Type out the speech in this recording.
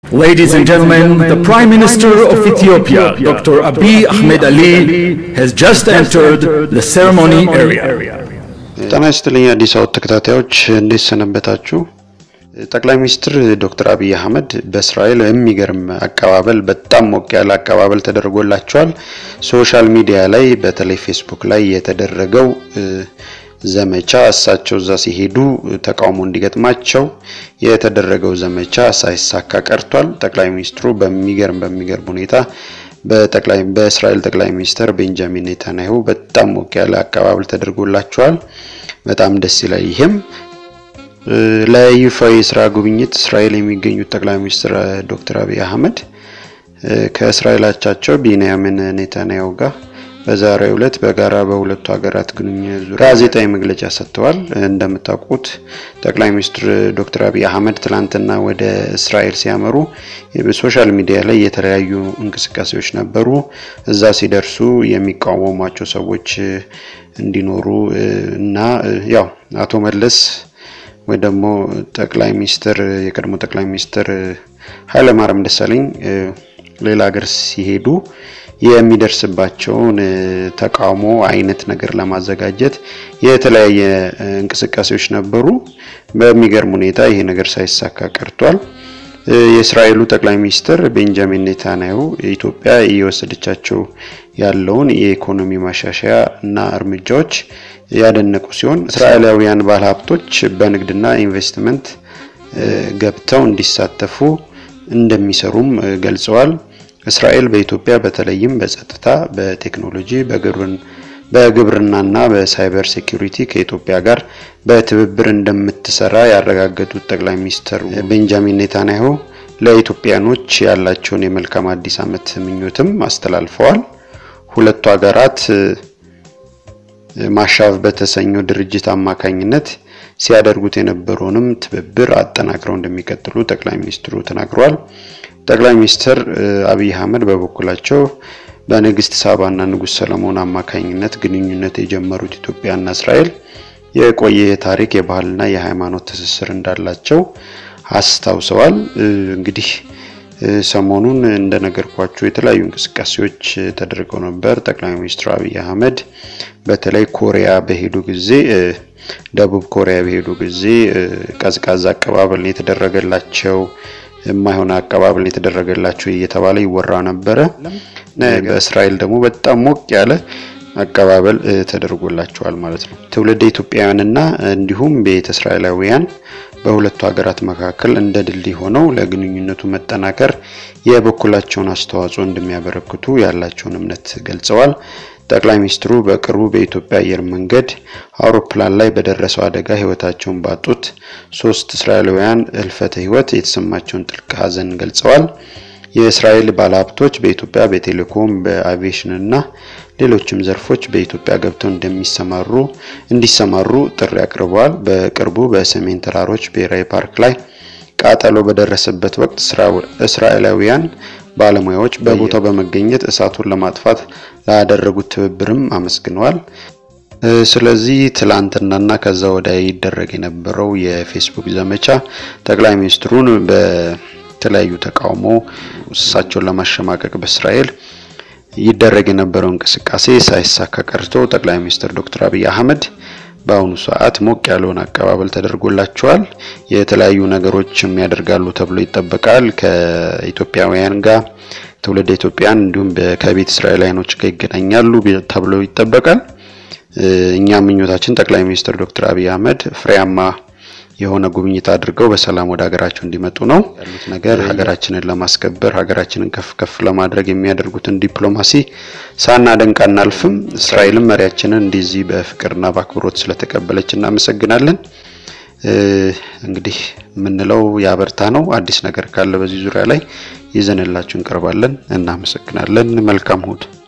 Ladies and gentlemen, the Prime Minister of Ethiopia, Dr. Abiy Ahmed Ali, has just entered the ceremony area. ጤና ይስጥልኝ አዲስ አበባ ተከታታዮች እንዴት ሰነበታችሁ? ጠቅላይ ሚኒስትር ዶክተር አብይ አህመድ በእስራኤል የሚገርም አቀባበል በጣም ሞቅ ያለ አቀባበል ተደርጎላቸዋል። ሶሻል ሚዲያ ላይ በተለይ ፌስቡክ ላይ የተደረገው ዘመቻ እሳቸው እዛ ሲሄዱ ተቃውሞ እንዲገጥማቸው የተደረገው ዘመቻ ሳይሳካ ቀርቷል። ጠቅላይ ሚኒስትሩ በሚገርም በሚገርም ሁኔታ በጠቅላይ በእስራኤል ጠቅላይ ሚኒስትር ቤንጃሚን ኔታንያሁ በጣም ሞቅ ያለ አቀባበል ተደርጎላቸዋል። በጣም ደስ ይላል። ይህም ለይፋዊ የስራ ጉብኝት እስራኤል የሚገኙት ጠቅላይ ሚኒስትር ዶክተር አብይ አህመድ ከእስራኤል አቻቸው ቢንያሚን ኔታንያሁ ጋር በዛሬው ዕለት በጋራ በሁለቱ ሀገራት ግንኙነት ዙሪያ ጋዜጣዊ መግለጫ ሰጥተዋል። እንደምታውቁት ጠቅላይ ሚኒስትር ዶክተር አብይ አህመድ ትላንትና ወደ እስራኤል ሲያመሩ በሶሻል ሚዲያ ላይ የተለያዩ እንቅስቃሴዎች ነበሩ። እዛ ሲደርሱ የሚቃወሟቸው ሰዎች እንዲኖሩ እና ያው አቶ መለስ ወይ ደግሞ ጠቅላይ ሚኒስትር የቀድሞ ጠቅላይ ሚኒስትር ኃይለማርያም ደሳለኝ ሌላ ሀገር ሲሄዱ የሚደርስባቸውን ተቃውሞ አይነት ነገር ለማዘጋጀት የተለያየ እንቅስቃሴዎች ነበሩ። በሚገርም ሁኔታ ይሄ ነገር ሳይሳካ ቀርቷል። የእስራኤሉ ጠቅላይ ሚኒስትር ቤንጃሚን ኔታንያሁ ኢትዮጵያ እየወሰደቻቸው ያለውን የኢኮኖሚ ማሻሻያ እና እርምጃዎች ያደነቁ ሲሆን እስራኤላውያን ባለሀብቶች በንግድና ኢንቨስትመንት ገብተው እንዲሳተፉ እንደሚሰሩም ገልጸዋል። እስራኤል በኢትዮጵያ በተለይም በጸጥታ፣ በቴክኖሎጂ፣ በግብርናና በሳይበር ሴኩሪቲ ከኢትዮጵያ ጋር በትብብር እንደምትሰራ ያረጋገጡት ጠቅላይ ሚኒስትር ቤንጃሚን ኔታንያሁ ለኢትዮጵያኖች ያላቸውን የመልካም አዲስ ዓመት ምኞትም አስተላልፈዋል። ሁለቱ ሀገራት ማሻቭ በተሰኘው ድርጅት አማካኝነት ሲያደርጉት የነበረውንም ትብብር አጠናክረው እንደሚቀጥሉ ጠቅላይ ሚኒስትሩ ተናግረዋል። ጠቅላይ ሚኒስትር አብይ አህመድ በበኩላቸው በንግስት ሳባና ንጉስ ሰለሞን አማካኝነት ግንኙነት የጀመሩት ኢትዮጵያና እስራኤል የቆየ የታሪክ የባህልና የሃይማኖት ትስስር እንዳላቸው አስታውሰዋል። እንግዲህ ሰሞኑን እንደነገርኳቸው የተለያዩ እንቅስቃሴዎች ተደርገው ነበር። ጠቅላይ ሚኒስትር አብይ አህመድ በተለይ ኮሪያ በሄዱ ጊዜ ደቡብ ኮሪያ በሄዱ ጊዜ ቀዝቃዛ አቀባበል የተደረገላቸው የማይሆን አቀባበል የተደረገላቸው እየተባለ ይወራ ነበረ። በእስራኤል ደግሞ በጣም ሞቅ ያለ አቀባበል ተደርጎላቸዋል ማለት ነው። ትውልደ ኢትዮጵያውያንና እንዲሁም ቤተ እስራኤላውያን በሁለቱ ሀገራት መካከል እንደ ድልድይ ሆነው ለግንኙነቱ መጠናከር የበኩላቸውን አስተዋጽኦ እንደሚያበረክቱ ያላቸውን እምነት ገልጸዋል። ጠቅላይ ሚኒስትሩ በቅርቡ በኢትዮጵያ አየር መንገድ አውሮፕላን ላይ በደረሰው አደጋ ሕይወታቸውን ባጡት ሶስት እስራኤላውያን ህልፈተ ሕይወት የተሰማቸውን ጥልቅ ሐዘን ገልጸዋል። የእስራኤል ባለሀብቶች በኢትዮጵያ በቴሌኮም በአቪዬሽንና ሌሎችም ዘርፎች በኢትዮጵያ ገብተው እንደሚሰማሩ እንዲሰማሩ ጥሪ አቅርበዋል። በቅርቡ በሰሜን ተራሮች ብሔራዊ ፓርክ ላይ ቃጠሎ በደረሰበት ወቅት እስራኤላውያን ባለሙያዎች በቦታው በመገኘት እሳቱን ለማጥፋት ላደረጉት ትብብርም አመስግነዋል። ስለዚህ ትላንትናና ከዛ ወዲያ ይደረግ የነበረው የፌስቡክ ዘመቻ ጠቅላይ ሚኒስትሩን በተለያዩ ተቃውሞ እሳቸውን ለማሸማቀቅ በእስራኤል ይደረግ የነበረው እንቅስቃሴ ሳይሳካ ቀርቶ ጠቅላይ ሚኒስትር ዶክተር አብይ አህመድ በአሁኑ ሰዓት ሞቅ ያለውን አቀባበል ተደርጎላቸዋል። የተለያዩ ነገሮችም ያደርጋሉ ተብሎ ይጠበቃል። ከኢትዮጵያውያን ጋር ትውልደ ኢትዮጵያን እንዲሁም ከቤተ እስራኤላውያኖች ጋር ይገናኛሉ ተብሎ ይጠበቃል። እኛ ምኞታችን ጠቅላይ ሚኒስትር ዶክተር አብይ አህመድ ፍሬያማ የሆነ ጉብኝት አድርገው በሰላም ወደ ሀገራቸው እንዲመጡ ነው ያሉት ነገር ሀገራችንን ለማስከበር ሀገራችንን ከፍ ከፍ ለማድረግ የሚያደርጉትን ዲፕሎማሲ ሳናደንቅ አናልፍም። እስራኤልም መሪያችንን እንደዚህ በፍቅርና በአክብሮት ስለተቀበለች እናመሰግናለን። እንግዲህ የምንለው ያበርታ ነው። አዲስ ነገር ካለ በዚህ ዙሪያ ላይ ይዘንላችሁ እንቀርባለን። እናመሰግናለን። መልካም እሁድ